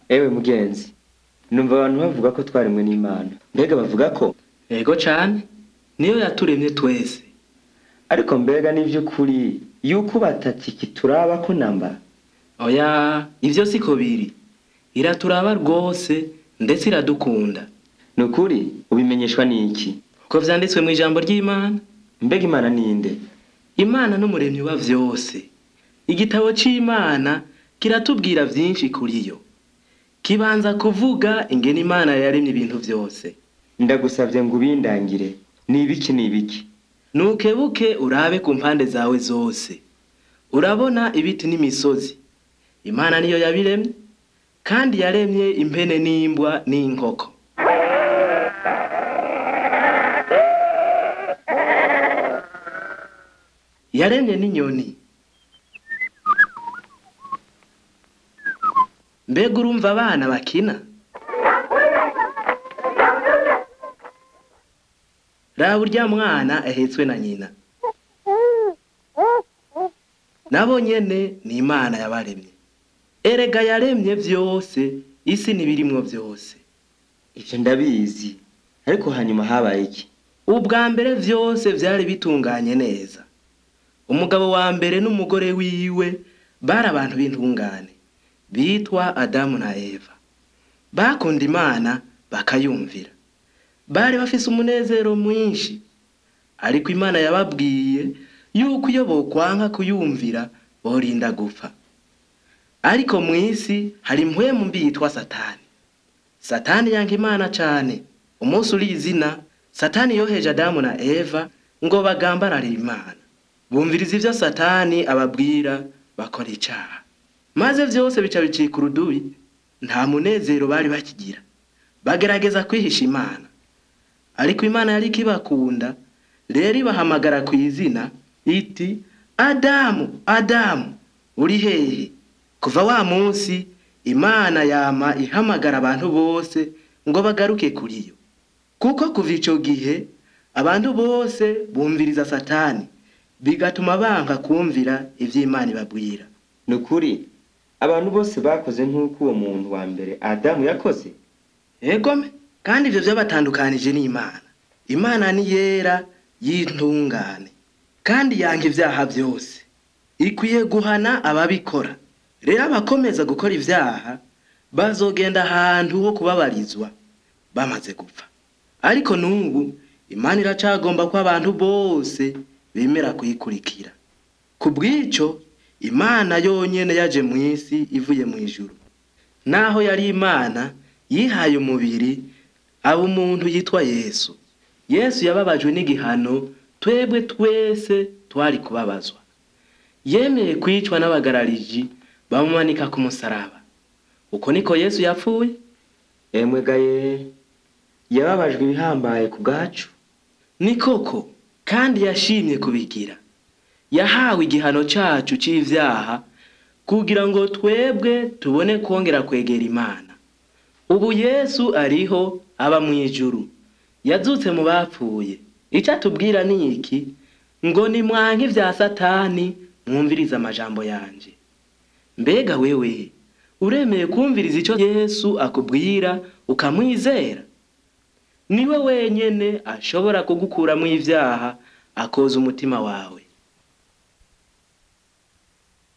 ewe mugenzi numva abantu bavuga ko twaremwe n'imana mbega bavuga ko ego cane niyo yaturemye twese ariko mbega n'ivy'ukuri yuko batatiki turaba ko namba oya ivyo siko biri iraturaba rwose ndetse iradukunda ni ukuri ubimenyeshwa n'iki uko vyanditswe mu ijambo ry'imana mbega imana ninde imana n'umuremyi wa vyose igitabo c'imana kiratubwira vyinshi kuri yo kibanza kuvuga ingene imana yaremye ibintu vyose ndagusavye ngo ubindangire ni ibiki ni ibiki nukebuke urabe ku mpande zawe zose urabona ibiti n'imisozi imana niyo yabiremye kandi yaremye impene n'imbwa n'inkoko yaremye n'inyoni mbega urumva abana bakina raba urya mwana ahetswe na nyina nabo nyene ni imana yabaremye erega yaremye vyose isi n'ibirimwo vyose ivyo ndabizi ariko hanyuma habaye iki ubwa mbere vyose vyari bitunganye neza umugabo wa mbere n'umugore wiwe bari abantu b'intungane bitwa adamu na eva bakunda imana bakayumvira bari bafise umunezero mwinshi ariko imana yababwiye yuko iyo bokwanka kuyumvira borinda gupfa ariko mw'isi hari impwemu mbi yitwa satani satani yanka imana cane umunsi uri izina satani yoheje adamu na eva ngo bagambararire imana bumviriza ivyo satani ababwira bakora icaha maze vyose bica bicika urudubi nta munezero bari bakigira bagerageza kwihisha imana ariko imana yari ikibakunda rero ibahamagara ku izina iti adamu adamu uri hehe kuva wa munsi imana yama ihamagara abantu bose ngo bagaruke kuri yo kuko kuva ico gihe abantu bose bumviriza satani bigatuma banka kumvira ivyo imana ibabwira ni ukuri abantu bose bakoze nk'uko uwo muntu wa mbere adamu yakoze egome kandi ivyo vyabatandukanije n'imana imana ni yera y'intungane kandi yanga ivyaha vyose ikwiye guhana ababikora rero abakomeza gukora ivyaha bazogenda ahantu ho kubabarizwa bamaze gupfa ariko n'ubu imana iracagomba ko abantu bose bemera kuyikurikira ku bw'ico imana yonyene yaje mw'isi ivuye mw'ijuru naho yari imana yihaye umubiri aba umuntu yitwa yesu yesu yababajwe n'igihano twebwe twese twari kubabazwa yemeye kwicwa n'abagarariji bamumanika ku musaraba uko niko yesu yapfuye emwe gaye yababajwe ibihambaye ku bwacu ni koko kandi yashimye kubigira yahawe igihano cacu c'ivyaha kugira ngo twebwe tubone kwongera kwegera imana ubu yesu ariho aba mw'ijuru yazutse mu bapfuye ico atubwira ni iki ngo ni mwanke ivya satani mwumvirize amajambo yanje mbega wewe uremeye kumviriza ico yesu akubwira ukamwizera niwe wenyene ashobora kugukuramwo ivyaha akoza umutima wawe